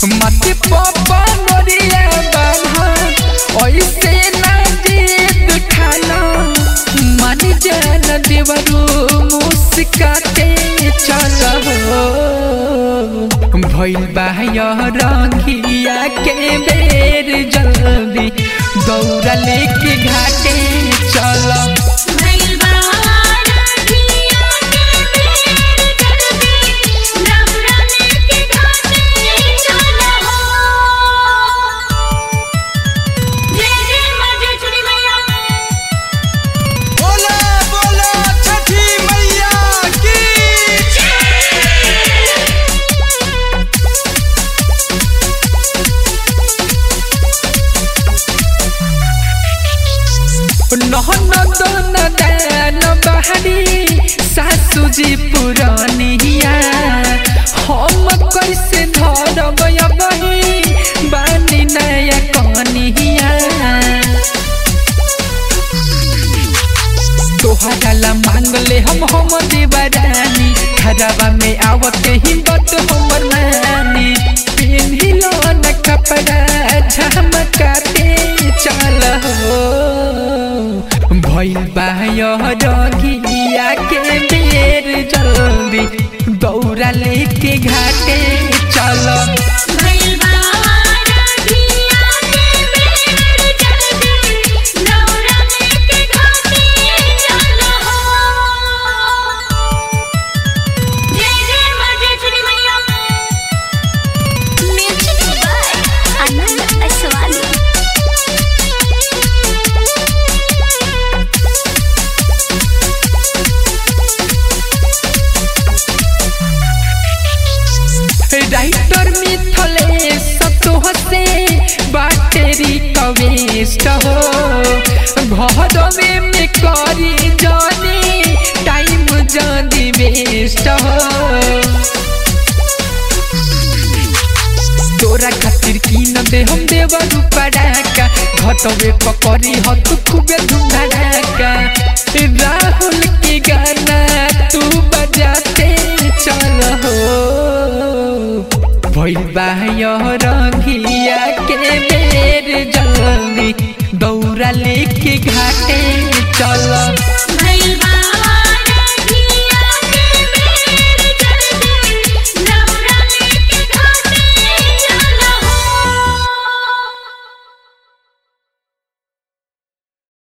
मत पापा मोरिया बान्हा ऐसे ना जिद खाना मन जान देवरू मुस्काते चल हो भइल बा रंगिया के बेर जल्दी दौड़ा लेके घाटे चल भइल बहारा धिया के बेर जल्दी दौरा लेके घाटे चल हो जय जय माँ जय छुरी मैया बोला बोला छठी मैया की নহन दन दान बहारी सासू जी पुरानिया हम कैसे धरब बही बानी नया कनिया तोहरा ला मांगले हम हम देवरानी खराबा में आवत ही बत हमर नानी पिन्हिलो न कपड़ा झमकाते चल हो भइल बा रगिया के बेर जल्दी दौड़ा लेके घाटे चल भइल बहारा धिया के बेर जल्दी दौरा लेके घाटे चल हो जय जय माँ जय छुरी मैया music by Anand Aswani writer मिथले सतोह से बाटेरी कवेस्ट हो घर में में करी जानी टाइम जानी वेस्ट हो तोरा खातिर की न दे हम देव रूपड़ाका घटवे पकड़ी ह तू खूबे धूमधड़ाका राहुल के गाना तू बजाते चल हो भइल बा रंगिया के बेर जल्दी दौड़ा लेके घाटे चल